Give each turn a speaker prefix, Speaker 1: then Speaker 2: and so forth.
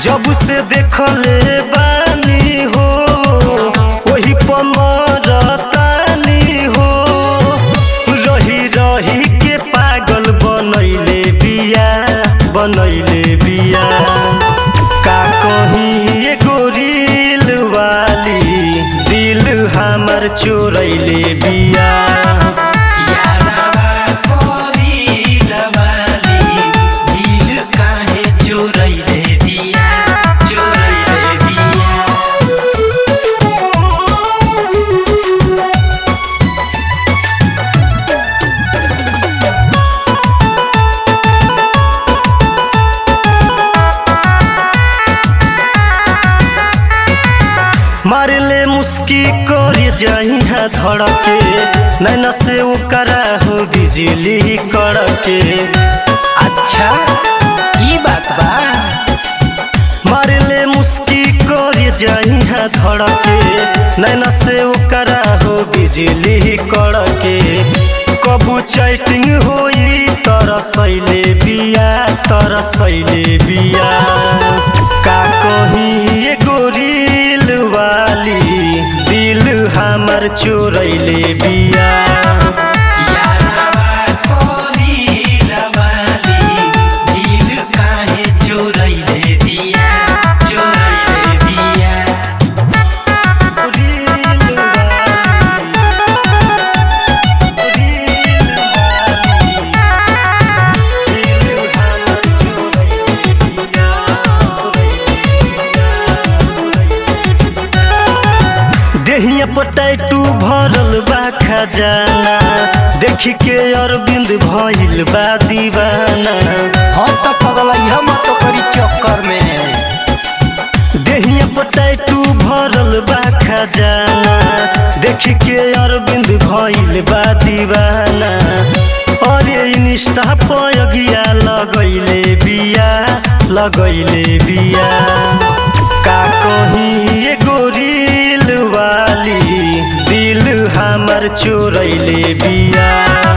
Speaker 1: जब से देखले बानी हो वही पमरतानी हो रही रही के पागल बनैले बिया बनैले बिया का कहीं एगो रील वाली दिल हमर चोरैले बिया
Speaker 2: यारवा कोरी लवाली दिल काहे चोरैले दिया चोरैले दिया
Speaker 1: मारले मुस्की करे जाई है धड़के नैना से ओकरा हो बिजली कड़के
Speaker 2: अच्छा ई बात बा
Speaker 1: मारले मुस्की करे जाई है धड़के नैना से ओकरा हो बिजली कड़के कबू चैटिंग होई तरसैले बिया तरसैले बिया का कहीं एगो रील वाली दिल हमर चोरैले बिया
Speaker 2: यारवा कोरी लवाली दिल काहे चोरैले दिया चोरैले दिया
Speaker 1: रील वाली रील वाली दिल हमर चोरैले बिया देहिया पर टैटू भरल बा खजाना देखी के अरविंद भइल बा दीवाना
Speaker 2: हम तो पगलैया मत करी चक्कर में
Speaker 1: देहिया पर टैटू भरल बा खजाना देखी के अरविंद भइल बा दीवाना अरे इंस्टा पर अगिया लगैले बिया लगैले बिया का कहीं एगो रील वाली दिल हमर चोरैले बिया